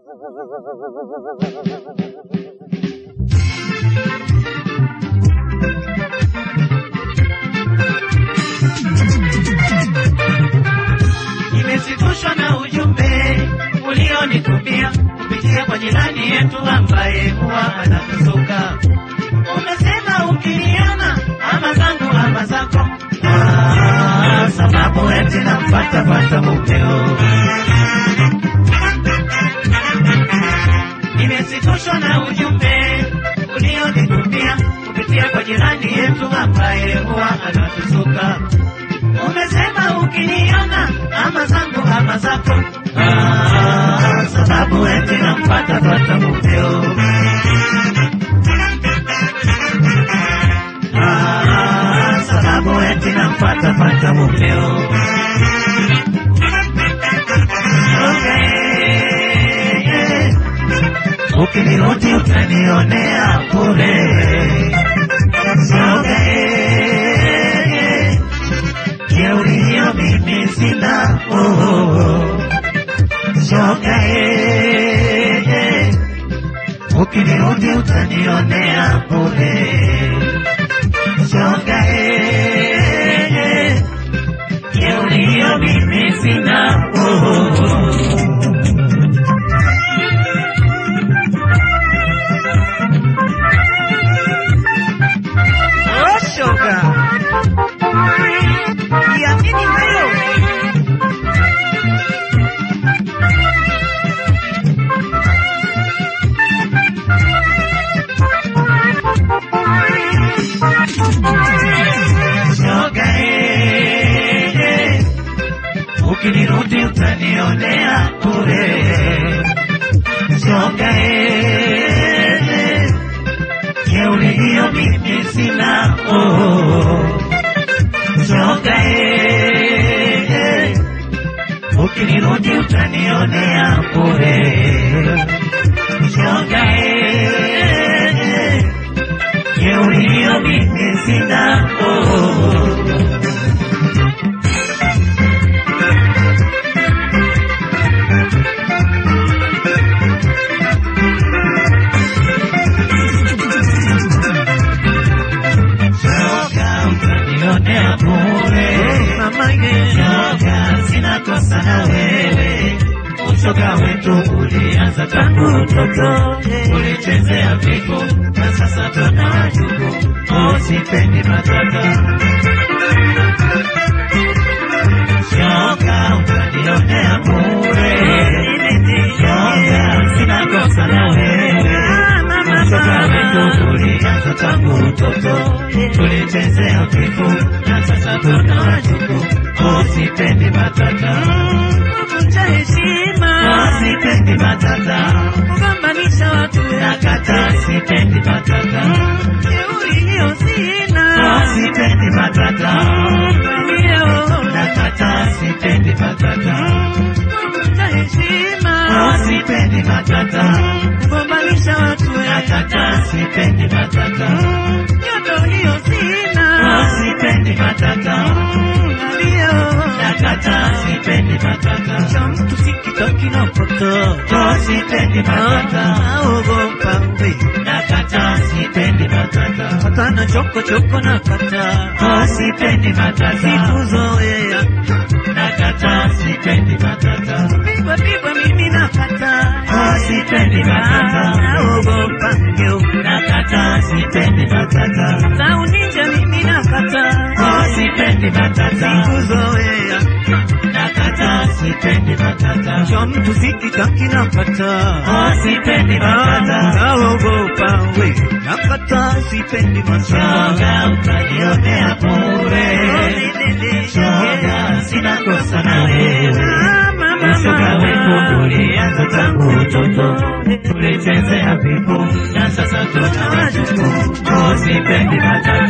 Nimesitushwa na ujumbe ulionitumia kupitia kwa jirani yetu ambaye huwa anatusuka. Umesema ukiniona ama zangu ama zako, ah, sababu eti nampata pata mumeo. Nimesitushwa na ujumbe ulionitumia kupitia kwa jirani yetu ambaye huwa anatusuka. Umesema ukiniona ama zangu ama zako, ah, sababu eti nampata pata mumeo. Ah, sababu eti nampata pata mumeo. Okay, yeah. Ukinirudi utanionea bure. Okay, yeah. Jeuri hiyo mimi sina oh, oh, oh. Shoga eh, eh. Ukinirudi utanionea bure. Shoga eh, eh. Jeuri hiyo mimi sina oh, oh, oh. Oh, shoga. Niamini hayo. Shoga eh, eh. Ukinirudi utanionea bure. Shoga eh, eh. Jeuri hiyo mimi sina oh. Shoga eh, eh. Ukinirudi utanionea bure. Shoga eh, eh. Jeuri hiyo mimi sina oh. Shoga utanionea bure. Mama ye. Shoga sina kosa na wewe. Ushoga wetu ulianza tangu utoto, ulichezea vigo na sasa tuna wajuku. Oh, sipendi matata. Shoga utanionea bure. Shoga sina kosa na wewe. Ushoga wetu ulianza tangu utoto, tulichezea vigo na sasa tuna wajuku. Oh, sipendi matata. Kuvunja heshima. Oh, sipendi matata. Kugombanisha watu. Nakata sipendi matata. Jeuri hiyo sina. Oh, sipendi matata. Ndio. Nakata sipendi matata. Kuvunja heshima. Oh, sipendi matata. Kugombanisha watu. Nakata sipendi matata. Joto hiyo sina. Oh, sipendi matata. Ndio. Nakata sipendi matata. Cha mtu si kitaki na poto. Oh, sipendi matata. Naogopa mbe. Nakata sipendi matata. Hapana choko choko na kata. Oh, sipendi matata. Sikuzoea. Nakata sipendi matata. Pigwa pigwa mimi na kata. Oh, sipendi matata. Naogopa ngeo. Nakata sipendi matata. Za uninja mimi na kata. Oh, sipendi matata. Sikuzoea. Nakata sipendi matata. Cha mtu si kitaki na kata. Oh, sipendi matata. Naogopa we. Na kata sipendi matata. Shoga utanionea bure. Shoga sina kosa na wewe. Ushoga wetu ulianza tangu utoto, tulichezea vipo na sasa tuna wajukuu. Oh, sipendi matata.